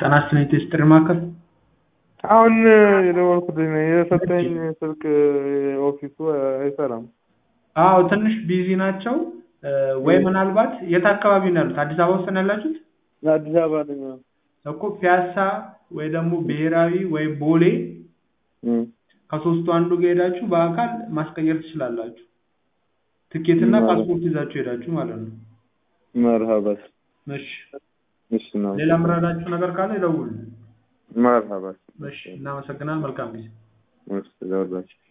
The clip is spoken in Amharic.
ጤና ይስጥልኝ ቴስትሪ ማዕከል አሁን የደወልኩልኝ ነው የሰጠኝ ስልክ ኦፊሱ አይሰራም። አዎ ትንሽ ቢዚ ናቸው ወይ ምናልባት የት አካባቢ ነው ያሉት? አዲስ አበባ ውስጥ ነው ያላችሁት? አዲስ አበባ ነኝ። እኮ ፒያሳ ወይ ደግሞ ብሔራዊ ወይ ቦሌ እም፣ ከሶስቱ አንዱ ጋር ሄዳችሁ በአካል ማስቀየር ትችላላችሁ። ትኬትና ማለት- ፓስፖርት ይዛችሁ ሄዳችሁ ማለት ነው። መርሀባት እሺ እሺ ነው ሌላ ምረዳችሁ ነገር ካለ ይደውሉ። መርሀባት እሺ እናመሰግናለን። መልካም ጊዜ። እሺ ለሁላችሁ